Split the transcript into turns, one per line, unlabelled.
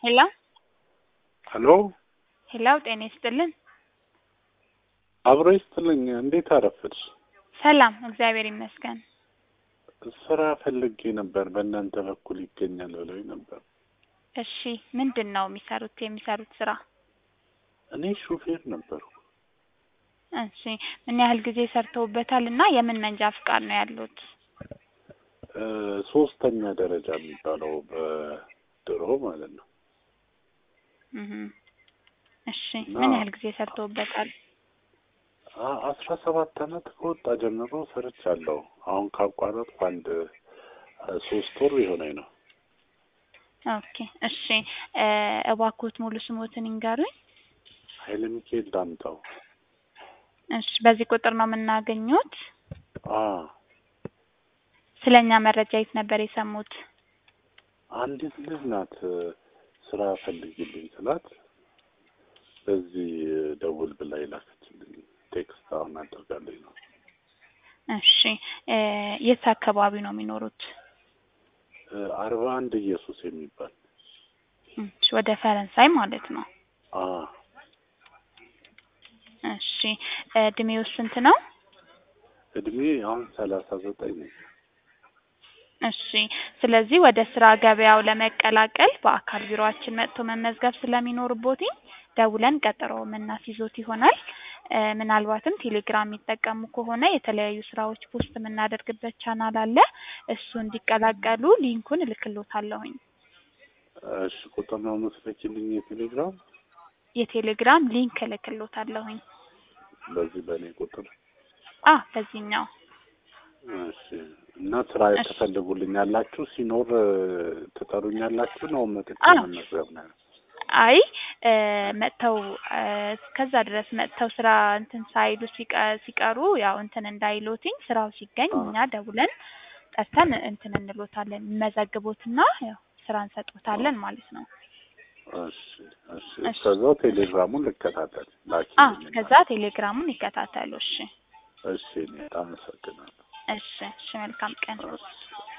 ሄሎ
ሄሎ
ሄሎ ጤና ይስጥልን።
አብሮ ይስጥልኝ። እንዴት አረፈድሽ?
ሰላም እግዚአብሔር ይመስገን።
ስራ ፈልጌ ነበር። በእናንተ በኩል ይገኛል ብለው ነበር።
እሺ ምንድን ነው የሚሰሩት የሚሰሩት ስራ?
እኔ ሹፌር ነበርኩ።
እሺ ምን ያህል ጊዜ ሰርተውበታል እና የምን መንጃ ፍቃድ ነው ያሉት?
እ ሶስተኛ ደረጃ የሚባለው በድሮ ማለት ነው።
እህ እሺ
እና-
ምን ያህል ጊዜ ሰርተውበታል?
አ- አስራ ሰባት አመት ከወጣ ጀምሮ ሰርቻለሁ። አሁን ካቋረጥኩ አንድ አ፣ ሶስት ወር የሆነኝ ነው።
ኦኬ እሺ እ እባክዎት ሙሉ ስሞትን ይንገሩኝ።
ኃይለ ሚካኤል ዳምጠው።
እሺ በዚህ ቁጥር ነው የምናገኙት?
አ
ስለኛ መረጃ የት ነበር የሰሙት?
አንዲት ልጅ ናት እ፣ ስራ ፈልጊልኝ ስላት በዚህ ደውል ብላ ይላከችልኝ። ቴክስት አሁን አድርጋለኝ ነው።
እሺ እ የት አካባቢ ነው የሚኖሩት?
እ፣ አርባ አንድ ኢየሱስ የሚባል
እሺ ወደ ፈረንሳይ ማለት ነው።
አ
እሺ እድሜው ስንት ነው?
እድሜ አሁን ሰላሳ ዘጠኝ ነኝ።
እሺ ስለዚህ ወደ ስራ ገበያው ለመቀላቀል በአካል ቢሮአችን መጥቶ መመዝገብ ስለሚኖርቦትኝ ደውለን ቀጠሮ የምናስይዞት ይሆናል። እ ምናልባትም ቴሌግራም የሚጠቀሙ ከሆነ የተለያዩ ስራዎች ፖስት የምናደርግበት ቻናል አለ። እሱ እንዲቀላቀሉ ሊንኩን እልክሎታለሁኝ።
እሺ ቁጥር ነው የምትልኪልኝ የቴሌግራም
የቴሌግራም ሊንክ እልክሎታለሁኝ።
በዚህ በእኔ ቁጥር
አ በዚህኛው
እሺ እና ስራ
እሺ።
ትፈልጉልኛላችሁ ሲኖር እ፣ ትጠሩኛላችሁ ነው መጥቼ
አዎ።
መመዝገብ ነው
አይ እ መጥተው እ እስከዛ ድረስ መጥተው ስራ እንትን ሳይሉ ሲቀ- ሲቀሩ ያው እንትን እንዳይሎትኝ ስራው ሲገኝ
አዎ።
እኛ ደውለን ጠርተን እንትን እንሎታለን እንመዘግቦትና ያው ስራ እንሰጦታለን ማለት ነው።
እሺ እሺ
እሺ።
እስከዛው ቴሌግራሙን ልከታተል ላኪ
አ ከዛ ቴሌግራሙን ይከታተሉ። እሺ
እሺ እኔ አመሰግናለሁ
እሺ እሺ መልካም ቀን።
እሺ